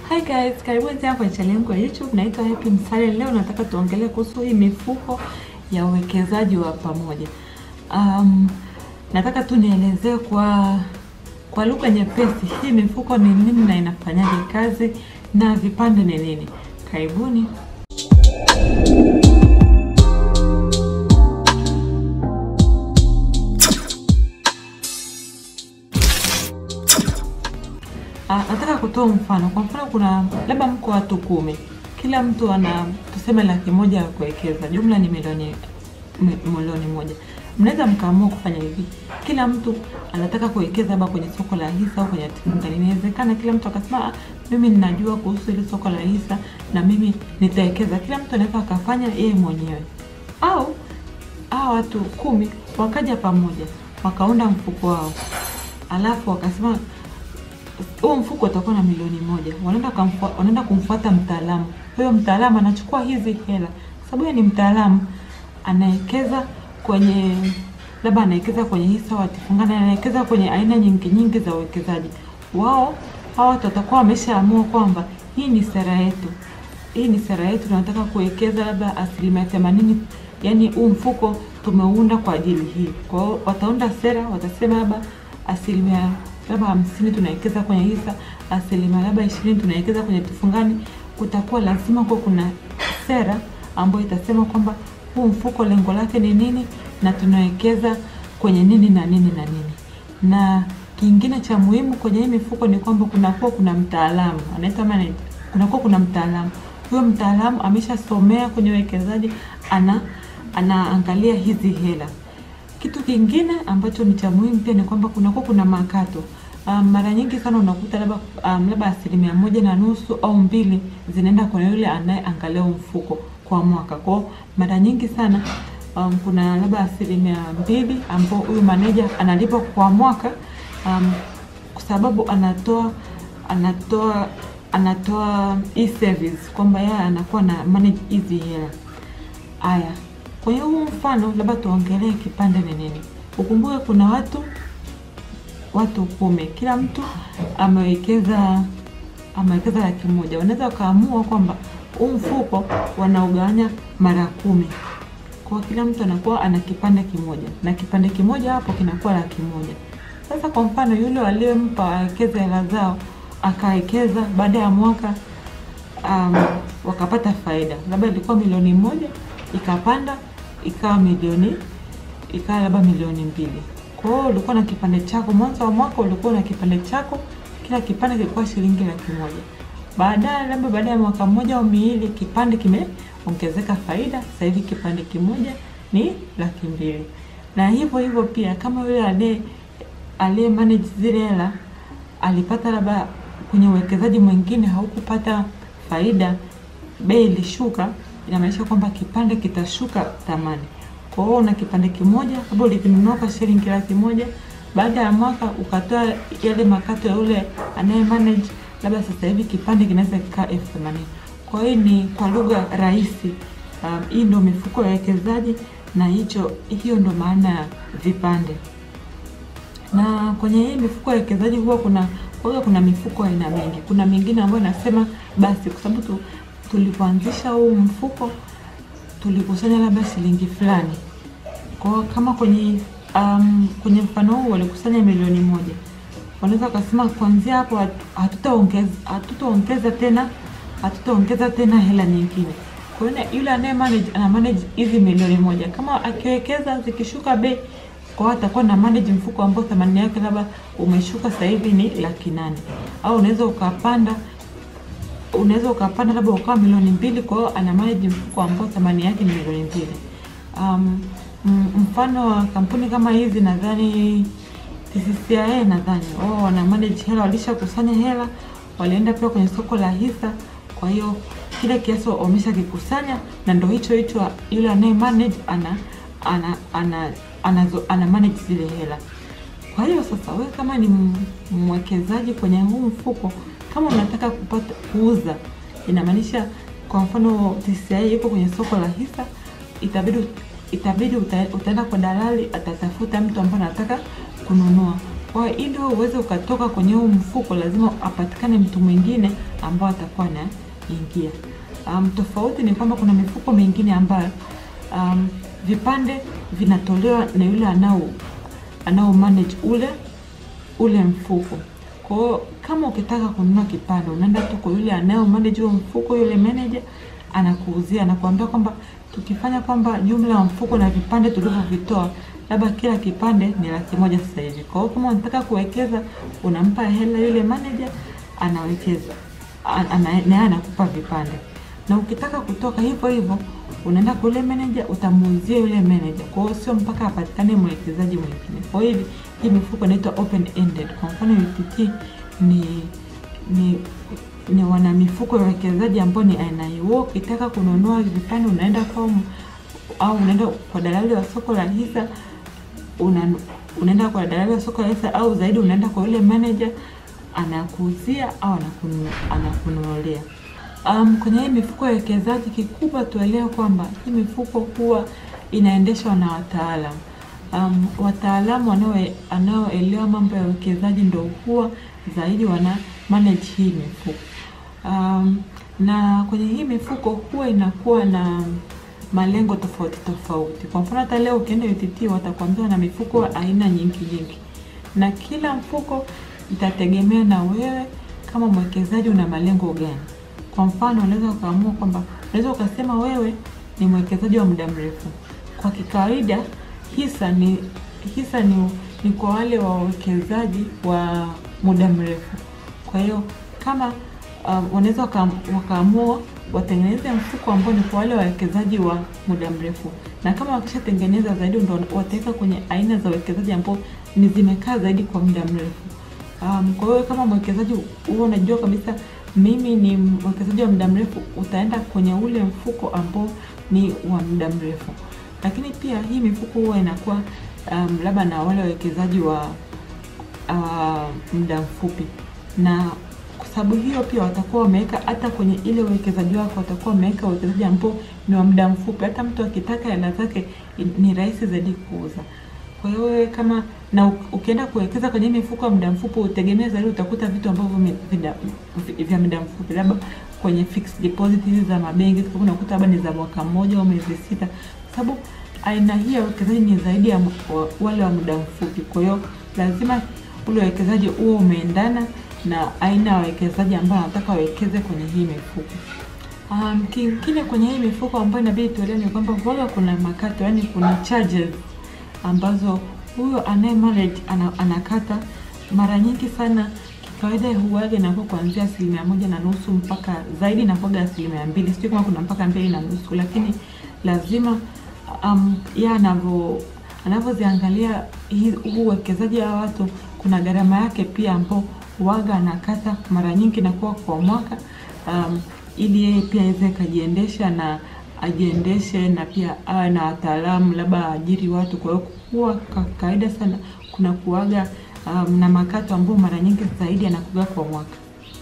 Hi guys, karibuni tena kwenye channel yangu ya YouTube. Naitwa Happy Msale. Leo nataka tuongelee kuhusu hii mifuko ya uwekezaji wa pamoja. Um, nataka tu nielezee kwa kwa lugha nyepesi hii mifuko ni nini na inafanyaje kazi na vipande ni nini. Karibuni. Ah, nataka kutoa mfano. Kwa mfano, kuna labda mko watu kumi, kila mtu ana tuseme laki moja ya kuwekeza, jumla ni milioni mi- milioni moja. Mnaweza mkaamua kufanya hivi, kila mtu anataka kuwekeza labda kwenye soko la hisa au kwenye hatifungani. Inawezekana kila mtu akasema, ah, mimi ninajua kuhusu ile soko la hisa na mimi nitawekeza. Kila mtu anaweza akafanya yeye mwenyewe, au hawa watu kumi wakaja pamoja wakaunda mfuko wao, alafu wakasema huo mfuko utakuwa na milioni moja. Wanaenda kumfua- wanaenda kumfuata mtaalamu. Huyo mtaalamu anachukua hizi hela, kwa sababu yeye ni mtaalamu, anawekeza kwenye labda anawekeza kwenye hisa au hatifungani, anawekeza kwenye aina nyingi nyingi za uwekezaji. Wao hawa watu watakuwa wameshaamua kwamba hii ni sera yetu, hii ni sera yetu, tunataka kuwekeza labda asilimia themanini, yani huu mfuko tumeunda kwa ajili hii. Kwa hiyo wataunda sera, watasema labda asilimia labda hamsini tunawekeza kwenye hisa, asilimia labda ishirini tunawekeza kwenye tufungani. Kutakuwa lazima kuwa kuna sera ambayo itasema kwamba huu mfuko lengo lake ni nini na tunawekeza kwenye nini na nini na nini. Na kingine cha muhimu kwenye hii mifuko ni kwamba kunakuwa kuna mtaalamu anaitwa manager, kunakuwa kuna mtaalamu. Huyo mtaalamu ameshasomea kwenye uwekezaji, ana anaangalia hizi hela kitu kingine ambacho ni cha muhimu pia ni kwamba kunakuwa kuna makato. Um, mara nyingi sana unakuta labda um, labda asilimia moja na nusu au mbili zinaenda kwa yule anayeangalia huu mfuko kwa mwaka. Kwa hiyo mara nyingi sana um, kuna labda asilimia mbili ambao huyu maneja analipa kwa mwaka um, kwa sababu anatoa anatoa anatoa e-service kwamba yeye anakuwa na manage hizi hela. Aya, kwenye huu mfano labda tuongelee kipande ni nini. Ukumbuke kuna watu watu kumi, kila mtu amewekeza amewekeza laki moja. Wanaweza wakaamua kwamba huu mfuko wanaugawanya mara kumi, kwa kila mtu anakuwa ana kipande kimoja, na kipande kimoja hapo kinakuwa laki moja. Sasa kwa mfano yule aliyempa wawekeze hela zao akawekeza, baada ya mwaka um, wakapata faida, labda ilikuwa milioni moja ikapanda ikawa milioni ikawa labda milioni mbili. Kwa hiyo ulikuwa na kipande chako, mwanzo wa mwaka ulikuwa na kipande chako, kila kipande kilikuwa shilingi laki moja. Baadaye labda baada ya mwaka mmoja au miwili, kipande kimeongezeka faida, sasa hivi kipande kimoja ni laki mbili. Na hivyo hivyo pia kama yule aliye aliye manage zile hela alipata labda kwenye uwekezaji mwingine haukupata faida, bei ilishuka, inamaanisha kwamba kipande kitashuka thamani. Kwa hiyo una kipande kimoja, labda ulikinunua kwa shilingi laki moja, baada ya mwaka ukatoa yale makato ya yule anaye manage, labda sasa hivi kipande kinaweza kikaa elfu themanini. Kwa hiyo ni kwa lugha rahisi, um, hii ndio mifuko ya uwekezaji na hicho hiyo ndo maana ya vipande na kwenye hii mifuko ya wekezaji huwa kuna huwa kuna mifuko aina mingi. Kuna mingine ambayo inasema basi, kwa sababu tu, tulipoanzisha huu mfuko tulikusanya labda shilingi fulani. Kwa hiyo kama kwenye um, kwenye mfano huu walikusanya milioni moja, wanaweza wakasema kuanzia hapo hatu- hatutaongeza hatutaongeza tena hatutaongeza tena hela nyingine. Kwa hiyo yule anaye manage ana manage hizi milioni moja, kama akiwekeza zikishuka bei kwa hiyo atakuwa na manage mfuko ambao thamani yake labda umeshuka sasa hivi ni laki nane au unaweza ukapanda unaweza ukapanda labda ukawa milioni mbili kwa hiyo ana manage mfuko ambao thamani yake ni milioni mbili um, m- mfano wa kampuni kama hizi nadhani TCCIA nadhani wao wana manage hela walishakusanya hela walienda pia kwenye soko la hisa kwa hiyo kile kiasi wameshakikusanya na ndo hicho hicho yule anaye manage ana ana ana anazo, ana manage zile hela. Kwa hiyo sasa, wewe kama ni m- mwekezaji kwenye huu mfuko, kama unataka kupata kuuza, inamaanisha kwa mfano TCCIA yuko kwenye soko la hisa, itabidi itabidi uta, utaenda kwa dalali, atatafuta mtu ambaye anataka kununua. Kwa hiyo ili wewe uweze ukatoka kwenye huu mfuko, lazima apatikane mtu mwingine ambao atakuwa anaingia. Um, tofauti ni kwamba kuna mifuko mingine ambayo um, vipande vinatolewa na yule anao anao manage ule ule mfuko. Kwa hiyo kama ukitaka kununua kipande, unaenda tu kwa yule anayo manage huo mfuko, yule manager anakuuzia, anakuambia kwamba tukifanya kwamba jumla ya mfuko na vipande tulivyovitoa, labda kila kipande ni laki moja sasa hivi. Kwa hiyo kama unataka kuwekeza, unampa hela yule manager, anawekeza ana, naye anakupa vipande, na ukitaka kutoka hivyo hivyo unaenda kwa yule manager, utamuuzia yule manager. Kwa hiyo sio mpaka apatikane mwekezaji mwingine. Kwa hiyo hivi hii mifuko inaitwa open ended. Kwa mfano UTT ni ni ni wana mifuko ya uwekezaji ambao ni aina hiyo. Wewe ukitaka kununua vipande unaenda kwa au unaenda kwa dalali wa soko la hisa una, unaenda kwa dalali wa soko la hisa au zaidi unaenda kwa yule manager anakuuzia au anakunu, anakununulia. Um, kwenye hii mifuko ya uwekezaji kikubwa tuelewe kwamba hii mifuko huwa inaendeshwa na wataalamu. Um, wataalamu wanaoelewa mambo ya uwekezaji ndio huwa zaidi wana manage hii mifuko. Um, na kwenye hii mifuko huwa inakuwa na malengo tofauti tofauti. Kwa mfano hata leo ukienda UTT watakwambia na mifuko aina nyingi nyingi, na kila mfuko itategemea na wewe kama mwekezaji una malengo gani. Kwa mfano unaweza ukaamua kwamba unaweza ukasema wewe ni mwekezaji wa muda mrefu. Kwa kikawaida hisa ni hisa ni, ni kwa wale wawekezaji wa muda mrefu. Kwa hiyo kama um, wanaweza wakaamua watengeneze mfuko ambao ni kwa wale wawekezaji wa muda mrefu, na kama wakishatengeneza zaidi ndo wataweka kwenye aina za uwekezaji ambao ni zimekaa zaidi kwa muda mrefu. Um, kwa hiyo kama mwekezaji huo unajua kabisa mimi ni mwekezaji wa muda mrefu, utaenda kwenye ule mfuko ambao ni wa muda mrefu. Lakini pia hii mifuko huwa inakuwa um, labda na wale wawekezaji wa uh, muda mfupi, na kwa sababu hiyo pia watakuwa wameweka hata kwenye ile uwekezaji wako, watakuwa wameweka uwekezaji ambao ni wa muda mfupi. Hata mtu akitaka hela zake ni rahisi zaidi kuuza. Kwa hiyo wewe kama na ukienda kuwekeza kwenye mifuko ya muda mfupi, utegemea zaidi utakuta vitu ambavyo vya muda mfupi, labda kwenye fixed deposit hizi za mabenki unakuta labda ni za mwaka mmoja au miezi sita, kwa sababu aina hii ya uwekezaji ni zaidi ya wale wa muda mfupi. Kwa hiyo lazima ule uwekezaji huo umeendana na aina ya wawekezaji ambao wanataka wawekeze kwenye hii mifuko. Um, kingine kwenye hii mifuko ambayo inabidi tuelewe ni kwamba huwaga kuna makato, yani kuna charges ambazo huyo anaye manage ana, anakata mara nyingi sana. Kikawaida huwaga inakuwa kuanzia asilimia moja na nusu mpaka zaidi inakuwaga asilimia mbili, sijui kama kuna mpaka mbili na nusu, lakini lazima um, ya anavyo anavyoziangalia huu uwekezaji wa watu, kuna gharama yake pia ambao waga anakata mara nyingi inakuwa kwa mwaka um, ili yeye pia aweze kajiendesha na ajiendeshe na pia awe na wataalamu labda ajiri watu. Kwa hiyo kuwa kawaida sana kuna kuaga um, na makato ambayo mara nyingi zaidi anakuga kwa mwaka.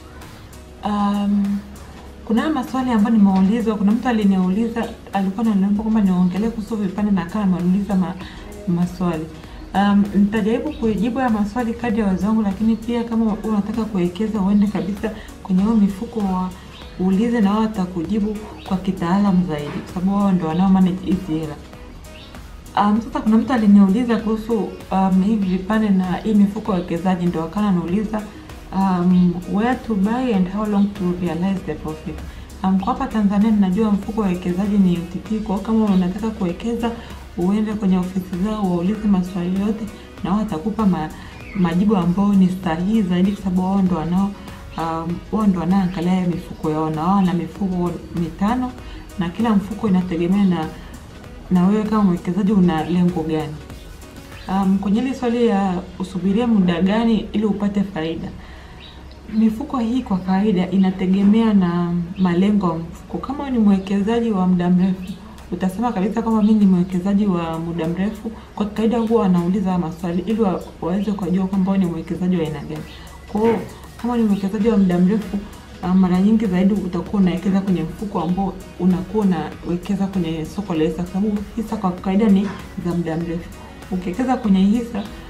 Um, kuna maswali ambayo nimeulizwa. Kuna mtu aliniuliza, alikuwa ananiomba kwamba niongelee kuhusu vipande na akawa ameuliza ma, maswali um, nitajaribu kujibu ya maswali kadri ya uwezo wangu, lakini pia kama unataka kuwekeza uende kabisa kwenye hiyo mifuko wa uulize na wao watakujibu kwa kitaalamu zaidi, kwa sababu wao ndio wanao manage hizi hela. Um, sasa kuna mtu aliniuliza kuhusu um, hivi vipande na hii mifuko ya uwekezaji, ndio akana anauliza um, where to buy and how long to realize the profit. Um, kwa hapa Tanzania ninajua mfuko wa uwekezaji ni UTT. Kwa kama unataka kuwekeza uende kwenye ofisi zao waulize maswali yote, na wao watakupa ma, majibu ambayo ni sahihi zaidi, kwa sababu wao ndio wanao um, wao ndio wanaangalia mifuko yao, na wao na mifuko mitano, na kila mfuko inategemea na na wewe kama mwekezaji una lengo gani. Um, kwenye ile swali ya usubirie muda gani ili upate faida, mifuko hii kwa kawaida inategemea na malengo ya mfuko. Kama ni mwekezaji wa muda mrefu, utasema kabisa kwamba mimi ni mwekezaji wa muda mrefu. Kwa kawaida huwa wanauliza maswali ili wa, waweze kujua kwamba ni mwekezaji wa aina gani. Kwa hiyo kama ni mwekezaji wa muda mrefu mara nyingi zaidi utakuwa unawekeza kwenye mfuko ambao unakuwa unawekeza kwenye soko la hisa, kwa sababu hisa kwa kawaida ni za muda mrefu. Ukiwekeza kwenye hisa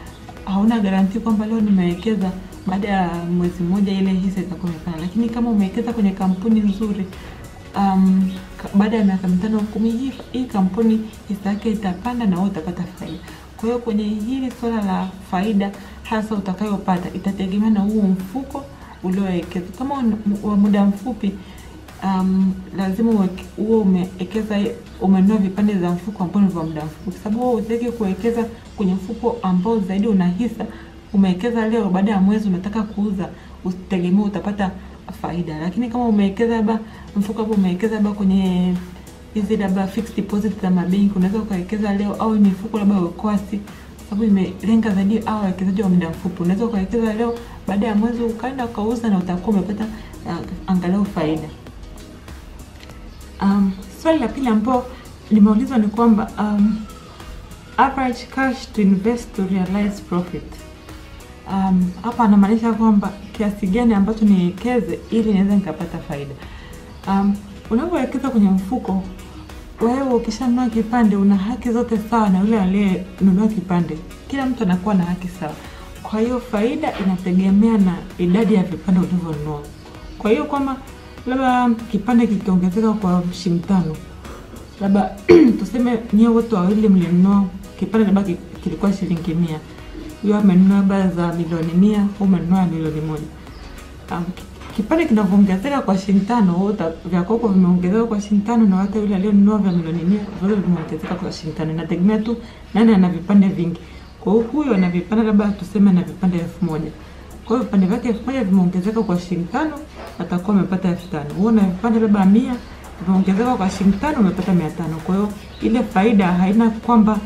hauna garanti kwamba leo nimewekeza baada ya mwezi mmoja ile hisa itakuwa imepanda, lakini kama umewekeza kwenye kampuni nzuri um, ka- baada ya miaka mitano kumi, hii, hii kampuni hisa yake itapanda na wewe utapata faida. Kwa hiyo kwenye hili swala la faida hasa utakayopata itategemea na huo mfuko uliowekeza. Kama un- wa muda mfupi um, lazima uweke- uwe umewekeza umenunua vipande za mfuko ambao ni vya muda mfupi, kwa sababu wewe utaki kuwekeza kwenye mfuko ambao zaidi una hisa. Umewekeza leo, baada ya mwezi unataka kuuza, usitegemee utapata faida. Lakini kama umewekeza labda mfuko ambao umewekeza labda kwenye hizi labda fixed deposit za mabenki, unaweza ukawekeza leo, au mifuko labda wekwasi sababu imelenga zaidi au wawekezaji wa muda mfupi. Unaweza ukawekeza leo, baada ya mwezi ukaenda ukauza na utakuwa umepata uh, angalau faida. Um, swali la pili ambao limeulizwa ni kwamba um, average cash to invest to realize profit. Um, hapa anamaanisha kwamba kiasi gani ambacho niwekeze ili niweze nikapata faida. Um, unapowekeza kwenye mfuko, wewe ukishanunua kipande una haki zote sawa na yule aliyenunua kipande. Kila mtu anakuwa na haki sawa. Kwa hiyo faida inategemea na idadi ya vipande ulivyonunua. Kwa hiyo kama labda kipande kikiongezeka kwa shilingi tano, labda tuseme nyie wote wawili mlinunua kipande labda ki- kilikuwa shilingi mia, huyo amenunua labda za milioni mia, huyu umenunua milioni moja. Um, ki- kipande kinavyoongezeka kwa shilingi tano, wewe uta- vya kwako vimeongezeka kwa shilingi tano, na hata yule aliyonunua vya milioni mia vyote vimeongezeka kwa shilingi tano. Inategemea tu nani ana vipande vingi. Kwa hiyo huyo ana vipande labda tuseme ana vipande elfu moja kwa hiyo vipande vyake elfu moja vimeongezeka kwa shilingi tano, atakuwa amepata elfu tano. Wewe una vipande labda mia vimeongezeka kwa shilingi tano, umepata mia tano. Kwa hiyo ile faida haina kwamba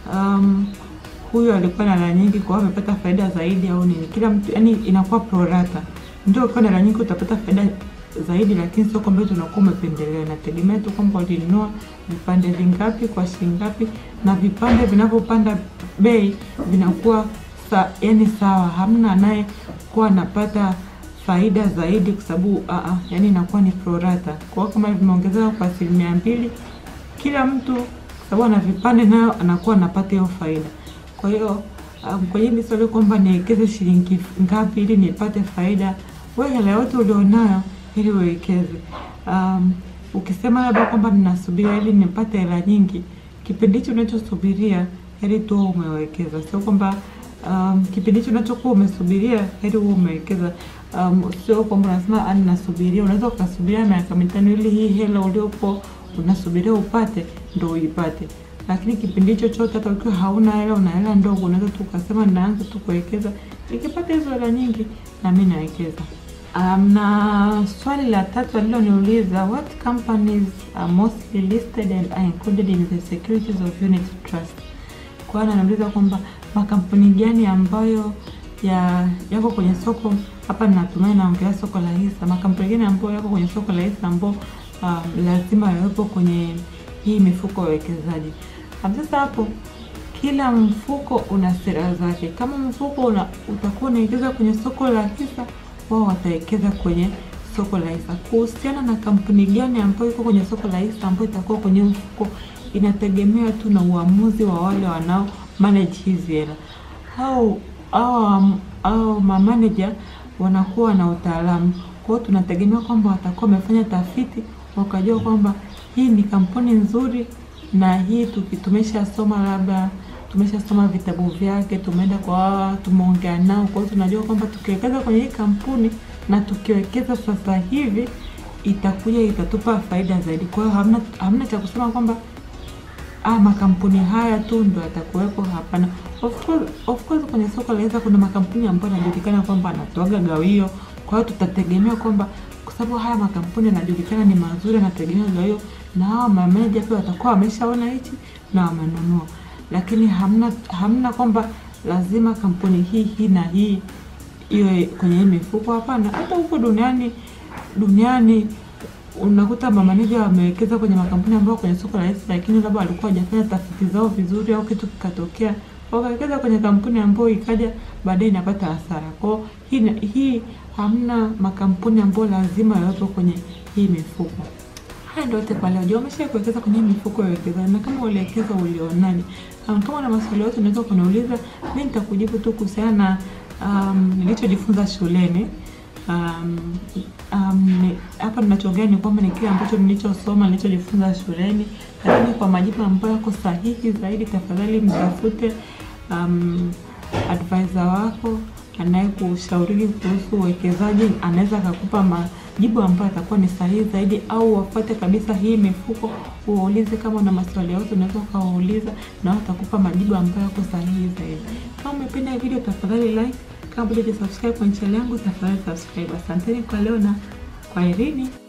um, huyu alikuwa na hela nyingi kwa hiyo amepata faida zaidi au nini. Kila mtu yani inakuwa pro rata. Ndio ukiwa na hela nyingi utapata faida zaidi, lakini sio kwamba eti unakuwa umependelea. Inategemea tu kwamba ulinunua vipande vingapi kwa shilingi ngapi, na vipande vinavyopanda bei vinakuwa sa, yani sawa, hamna anaye kuwa anapata faida zaidi kwa sababu uh, uh, yani inakuwa ni pro rata. Kwa hiyo kama vimeongezeka kwa asilimia mbili, kila mtu kwa sababu ana vipande nayo anakuwa anapata hiyo faida. Kwa hiyo um, kwenye hili swali kwamba niwekeze shilingi ngapi ili nipate faida, wewe hela yote ulionayo ili uwekeze. Um, ukisema labda kwamba ninasubiria ili nipate hela nyingi, kipindi hicho unachosubiria heri tu uwe umewekeza, sio kwamba um, kipindi hicho unachokuwa umesubiria heri uwe umewekeza. Um, sio kwamba unasema "Ah, ninasubiria. Unaweza ukasubiria miaka mitano ili hii hela uliopo unasubiria upate ndo uipate, lakini kipindi hicho chote hata ukiwa hauna hela, una hela ndogo, unaweza tu ukasema ninaanza tu kuwekeza, nikipata hizo hela nyingi na mimi nawekeza. Um, na swali la tatu aliloniuliza, what companies are mostly listed and are included in the securities of unit trust. Kwa hiyo anauliza kwamba makampuni gani ambayo ya yako kwenye soko hapa, natumai naongelea soko la hisa. Makampuni gani ambayo yako kwenye soko la hisa ambao um, lazima yawepo kwenye hii mifuko ya uwekezaji. Um, Sasa hapo kila mfuko una sera zake. Kama mfuko una, utakuwa unawekeza kwenye soko la hisa, wao watawekeza kwenye soko la hisa. Kuhusiana na kampuni gani ambayo iko kwenye soko la hisa ambayo itakuwa kwenye mfuko, inategemea tu na uamuzi wa wale wanao manage hizi hela au au au mamanager wanakuwa na utaalamu. Kwa hiyo tunategemea kwamba watakuwa wamefanya tafiti wakajua kwamba hii ni kampuni nzuri na hii tuki- tumeshasoma labda tumeshasoma vitabu vyake, tumeenda kwa hawa, tumeongea nao. Kwa hiyo tunajua kwamba tukiwekeza kwenye hii kampuni na tukiwekeza sasa hivi itakuja itatupa faida zaidi. Kwa hiyo hamna, hamna cha kusema kwamba ah, makampuni haya tu ndo yatakuwepo. Hapana, of course, of course kwenye soko la hisa kuna makampuni ambayo yanajulikana kwamba anatoaga gawio. Kwa hiyo tutategemea kwamba kwa sababu haya makampuni yanajulikana ni mazuri, yanategemea gawio, na hawa mameneja pia watakuwa wameshaona hichi na wamenunua, lakini hamna hamna kwamba lazima kampuni hii hii na hii iwe kwenye hii mifuko. Hapana, hata huko duniani duniani unakuta mamaneja wamewekeza kwenye makampuni ambayo kwenye soko la hisa, lakini labda walikuwa hawajafanya tafiti zao vizuri, au kitu kikatokea wakawekeza kwenye kampuni ambayo ikaja baadaye inapata hasara. Kwa hiyo hii, hii hamna makampuni ambayo lazima yawepo kwenye hii mifuko. Haya ndio yote kwa leo. Je, umesha kuwekeza kwenye mifuko ya uwekezaji? Na kama uliwekeza ulionaje? Um, kama una maswali yote unaweza kuniuliza, mimi nitakujibu tu kuhusiana na um, nilichojifunza shuleni. Um, um, ni- hapa ninachoongea ni kwamba ni kile ambacho nilichosoma nilichojifunza shuleni, lakini kwa majibu ambayo yako sahihi zaidi, tafadhali mtafute um, advisor wako anayekushauri kuhusu uwekezaji, anaweza akakupa majibu ambayo atakuwa ni sahihi zaidi, au wafuate kabisa hii mifuko, uulize kama una maswali yote, unaweza ukawauliza na wao watakupa majibu ambayo yako sahihi zaidi. Kama umependa hii video, tafadhali like. Kama bado hujasubscribe kwenye channel yangu, tafadhali subscribe. Asanteni kwa leo na kwaherini.